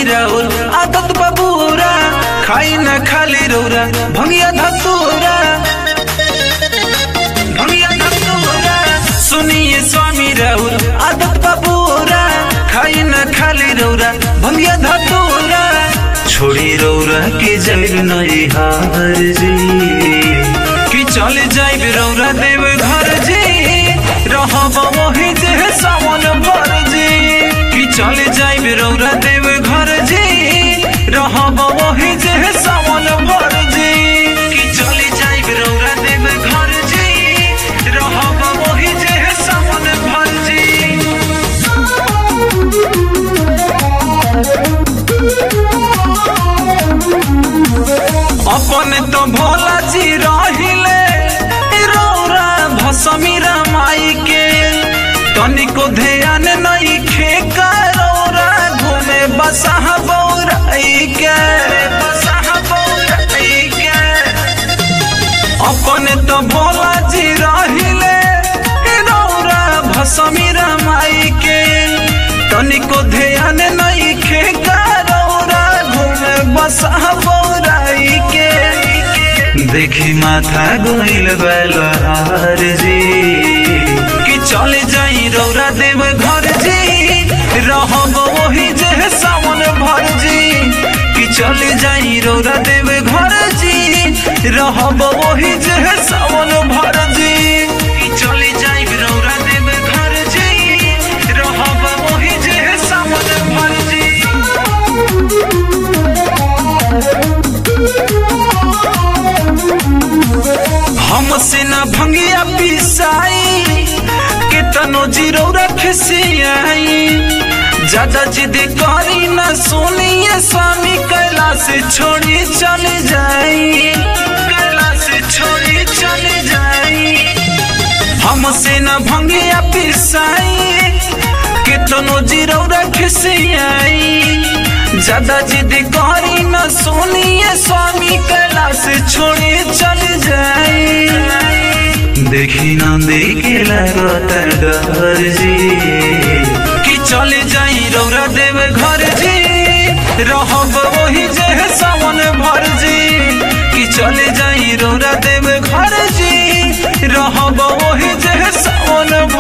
राउर आदत बबूरा खाई न खाली रौरा भंगिया धतूरा भंगिया धतूरा सुनिए स्वामी राउर आदत बबूरा खाई न खाली रौरा भंगिया धतूरा छोड़ी रौरा के जैर नहीं हार जी कि चल जाइब रौरा देव घर जी रहब वही जे सावन भर जी कि चल जाइब रौरा देव घर जी रहब वही जे सावन भर जी कि चल जाइब रौरा देव घर जी रहब वही जे सावन भर जी अपन तो भोला जी रहिले रौरा भसमीरा माई के तनिको ध्यान नहीं खेका रौरा घूमे बसह बौराई के बसह बौराई के अपन तो भोला जी रहिले रौरा भसमीरा माई के तनिको ध्यान नहीं खेका रौरा घूमे बसह बौराई के देखी माथा गोइल बलहार जी कि चले जाई रौरा देव घर जी रहब वही जे सावन भर जी कि चले जाई रौरा देव घर जी रहब वही जे सावन भर जी कि चले जाई रौरा देव घर जी रहब वही जे सावन भर जी हमसे न भंगिया पिसाई कितनो जीरो रखसियाई ज्यादा जिद करी न सुनिए स्वामी कैलाश छोड़ी चले जाई कैलाश छोड़ी चले जाई हमसे न भंगिया पिसाई कितनो जीरो रखसियाई ज्यादा जिद करी न सुनिए स्वामी कैलाश छोड़ी चले जाई देखी न देखे लगता डर जी कि चले जाई रौरा देव घर जी रहब वही जे सावन भर जी कि चले जाई रौरा देव घर जी रहब वही जे सावन